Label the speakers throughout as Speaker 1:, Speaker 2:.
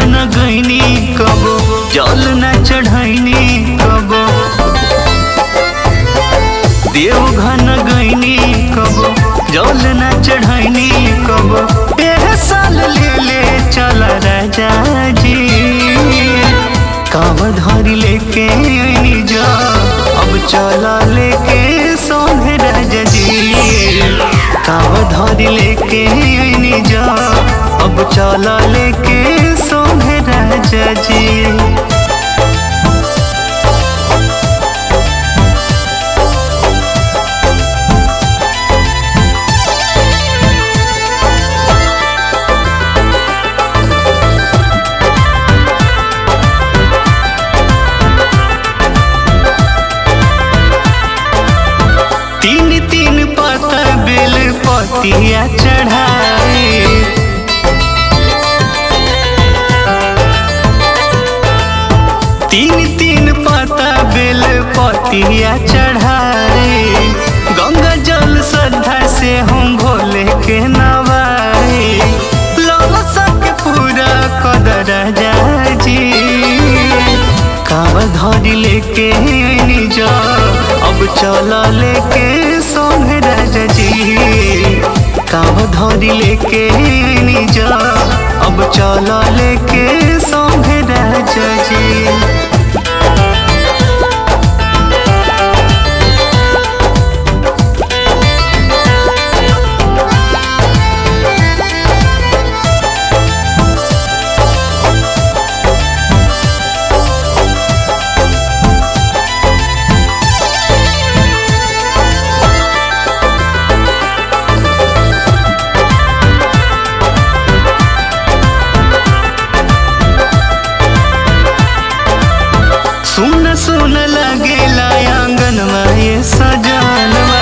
Speaker 1: घन गईनी कबो जल न चढ़ैनी कबो देव घन गईनी कबो जल न चढ़ैनी कबो एह साल ले ले चल राजा जी काव धरी लेके आईनी जा अब चला लेके सोहे राजा जी काव धरी लेके आईनी जा अब चला लेके सोहे राजा जी तीन तीन पत्ता बेल पतिया चढ़ाए तीन तीन पत्ता बेल पतिया चढ़ाए गंगा जल श्रद्धा से हम भोले के नवाए ललसा के पूरा कदर जाजी काव धरी लेके आईनी जा अब चला लेके सोहे राजा जी काव धरी लेके आईनी जा अब चला लेके सोहे राजा जी सुन सुन लगेला आंगनवा ये सजानवा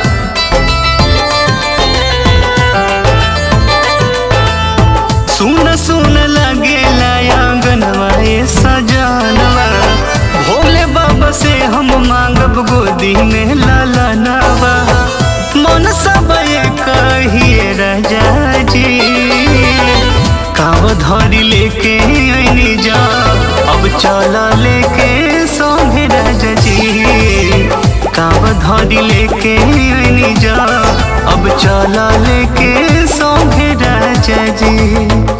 Speaker 1: सुन सुन लगेला आंगनवा ये सजानवा भोले बाबा से हम मांगब गोदी में लालनवा मन सब ये कहिए राजा जी काव धरी लेके आईनी जा अब चला लेके सोहे राजा जी काव धरी लेके आईनी जा अब चला लेके सोहे राजा जी